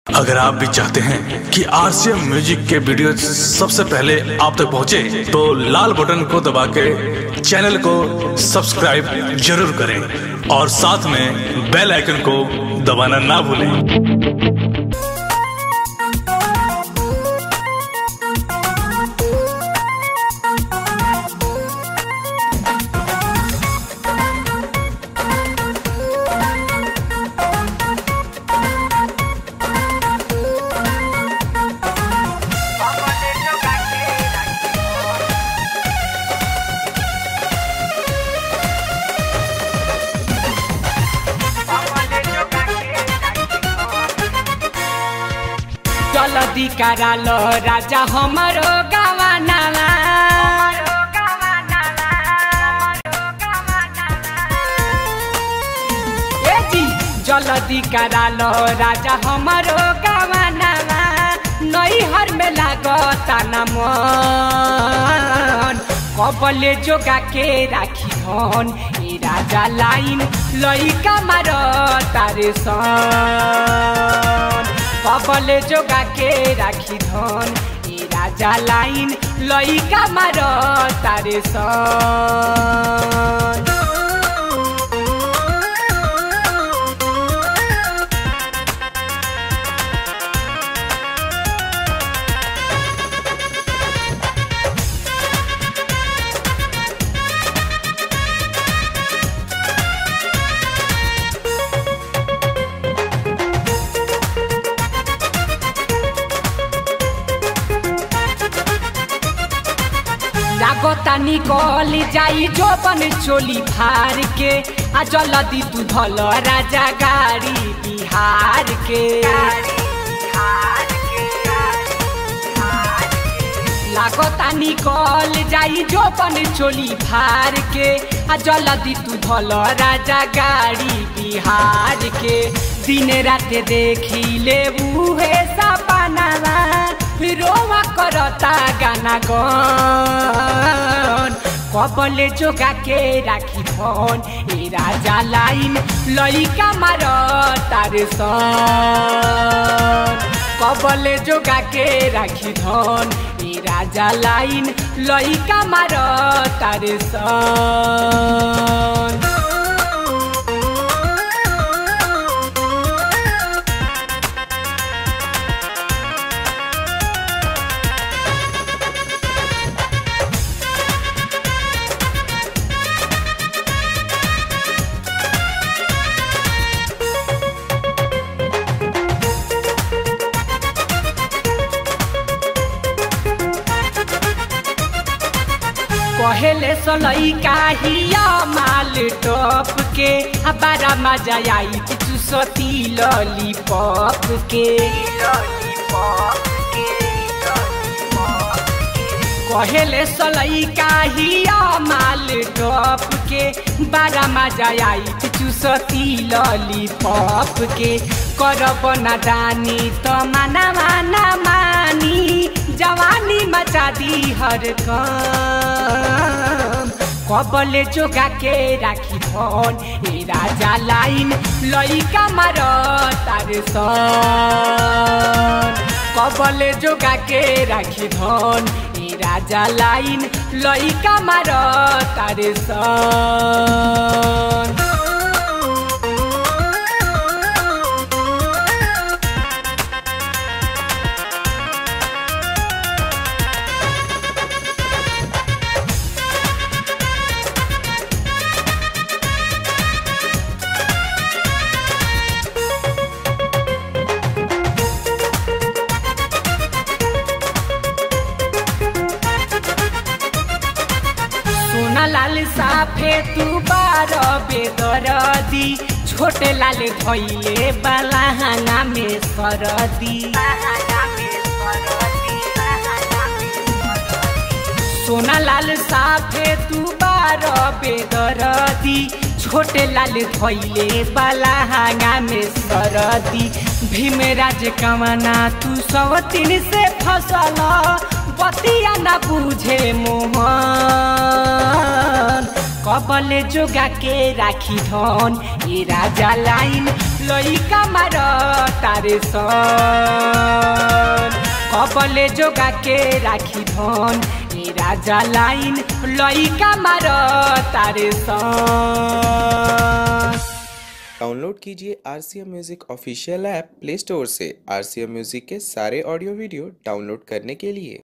अगर आप भी चाहते हैं कि आरसीएम म्यूजिक के वीडियो सबसे पहले आप तक पहुंचे, तो लाल बटन को दबा के चैनल को सब्सक्राइब जरूर करें और साथ में बेल आइकन को दबाना ना भूलें जल्दी करालो राजा हमारो गवानावा ए जी जल्दी करालो राजा हमारो गवानावा नैहर में लागता न मन कबले जोगा के राखी धन ए राजा लाइन लइका मार तारे सन कबले जोगा के राखी धन ए राजा लाइन लइका मार तारे सन लागता निकल जाई जोबन चोली फार के आ जल्दी तू धल राजा गाड़ी बिहार के लागता निकल जाई जोबन चोली फार के आ जल्दी तू धल राजा गाड़ी बिहार के दिन रात देखी ले उहे सपनावा रोवा करता गाना गन कबले जोगा के राखी फोन ए राजा लाइन लइका मार तारे सन कबले जोगा के राखी धन ए राजा लाइन लइका मार तारे सन कहेले सलई काहिया माल टॉप के आ बारा मजा आई चुसती लॉलीपॉप के कहेले सलई काहिया माल टॉप के बारा मजा आई चुसती लॉलीपॉप के करब ना जानी तो माना माना मानी जवानी मचा दी हर काम कबले जोगा के राखी फोन ए राजा लाइन लइका मार तारे सन कबले जोगा के राखी धन ए राजा लाइन लइका मार तारे सन सोना लाल साफे तू बार बेदरदी छोटे लाल धैले बाला हांगा में सरदी सोना लाल साफे तू बार बेदरदी छोटे लाल धैले बाला हांगा में सरदी भीमराज कमना तू सब तीन से फसल बतिया न बुझे मोहन कबले जोगा के राखी धन ए राजा लाइन लइका मार तारे सन कपले जोगा के राखी धन ए राजा लाइन लइका मार तारे सन डाउनलोड कीजिए R C M music official app play store से आर सी एम म्यूज़िक के सारे ऑडियो वीडियो डाउनलोड करने के लिए